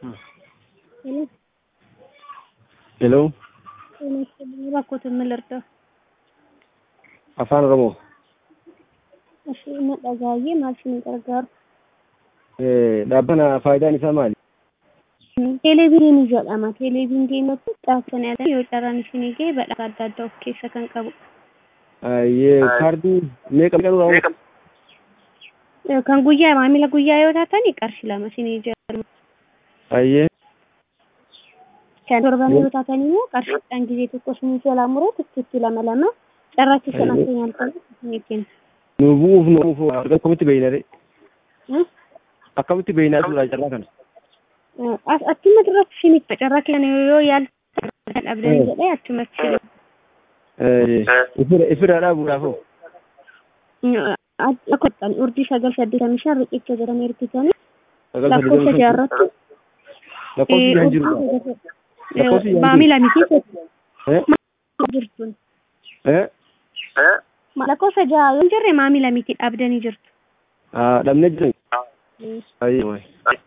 ሄሎ ሄሎ ጤና ይስጥልኝ። እባክዎትን ምን ልርዳው? afaan oromoo እሺ መጠጋዬ ማሽን gargaaru dhaabbana faayidaan isaa maali? Televezyiinii jedhama. Televezyiiniin deematu caafsanii adda yoo carraan isinii gahe badhaasa adda addaa of keessa kan qabu. kaardii meeqa meeqa dura Kan guyyaa maamila guyyaa yoo taatan qarshii lama isinii jedhamu. ayyee Kan torban yoo taatan immoo qarshiidhaan gizee tokko isinii jalaa muree tikkiitti lama lama carraachi sana keenyaan kan isinii kenna. nu bu'uuf nu bu'uuf akkamitti beeynare akkamitti beeynaa suuraa carraa kana Achuma duratti isinitti carraa kenna yoo yaalta kan dhabdan jedhee achumatti ifira ifiraadhaa bu'uuraafoo Akkottan urdii sagal saddeetamii shan riqicha jedhamee hirkisanii sagal lakkoofsa saddeetamii jaarratti lakkoofsi jaan jiru Lakkoofsi jaan maamila miti Eh? jirtuun Eh? lakkoofsa jaha yoo hin jirre maamila miti dhabdanii jirtu. Ah, dhabnee jiran ayyee waay